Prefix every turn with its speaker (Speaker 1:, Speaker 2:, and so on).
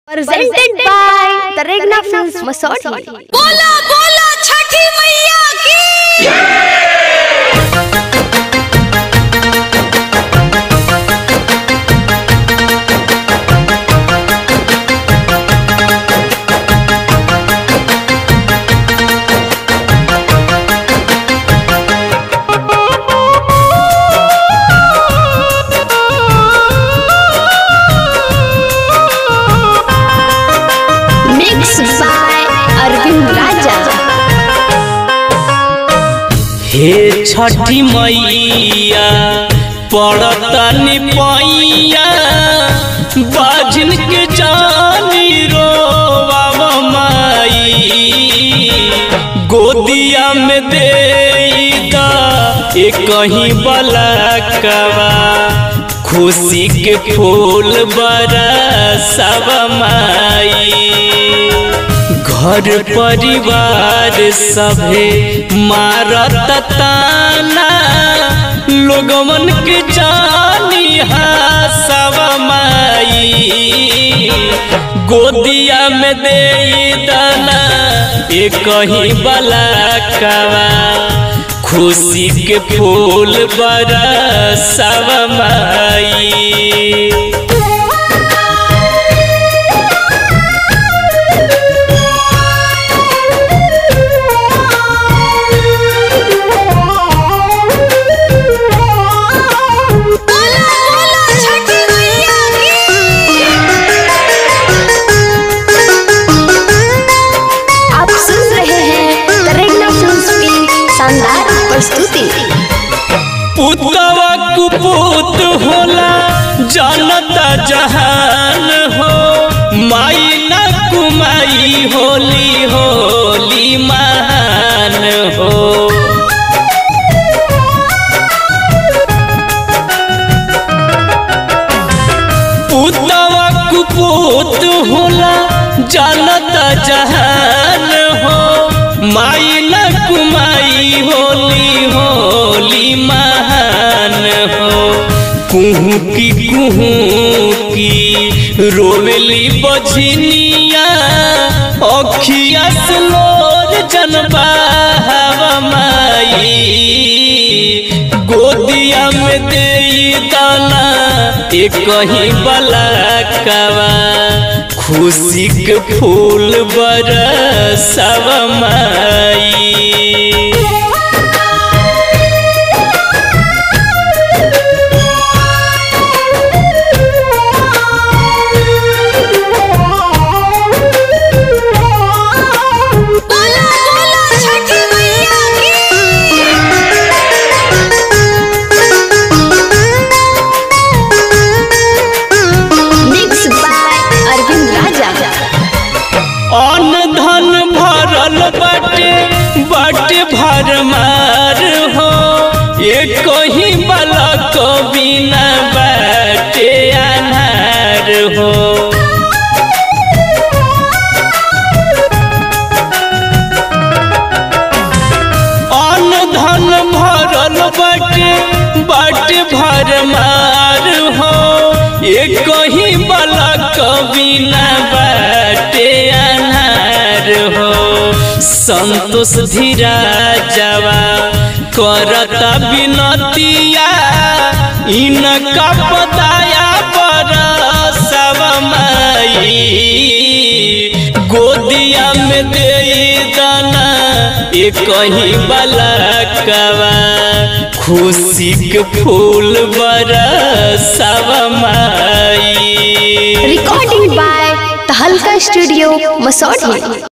Speaker 1: presented by the Regna Films Masodi.
Speaker 2: बोला बोला छठी मैया की
Speaker 1: Mixed by Arvind Raja.
Speaker 3: हे छठी मैया पड़तनी पैया बाजन के जानी रोवाव माई गोदिया में दे एक कहीं बलकवा खुशी के फूल बरसव माई घर परिवार सभे मारत ताना लोगमन के जानी सब माई गोदिया में दे दाना एक कहीं बलकवा खुशी के फूल बरसव माई
Speaker 2: बोला बोला छठी मैया की
Speaker 1: आप सुन रहे हैं the Regna Films की शानदार प्रस्तुति
Speaker 3: पुतवा कुपुत होला जानता जहान हो माई ना कुमाई होली होली महान हो पुतवा कुपुत होला जानता जहान हो माई न कुमाई होली होली महान हो कुहू की कुहू की रोवेली बझनिया अखिया स्लोर जनबा हवा माई गोदिया में दे दाना एक कहीं बलकवा खुशी के फूल बरसव माई
Speaker 2: बोला बोला छठी मैया
Speaker 1: Mixed by Arvind Raja.
Speaker 3: अन्न धन भरल बाटे बाटे भरमार हो एक ही बालक बिना बाटे अनार हो अन्न धन भरल बाटे बाटे भरमार हो एक ही बालक बिना बाटे अनार हो संतोष धीरा जवा करता बिनतिया इनका पताया पर सब माई गोदिया में दे दाना एक कहीं बलकवा खुशी के फूल बरसव माई
Speaker 1: Recording by the Halka Studio Masodi.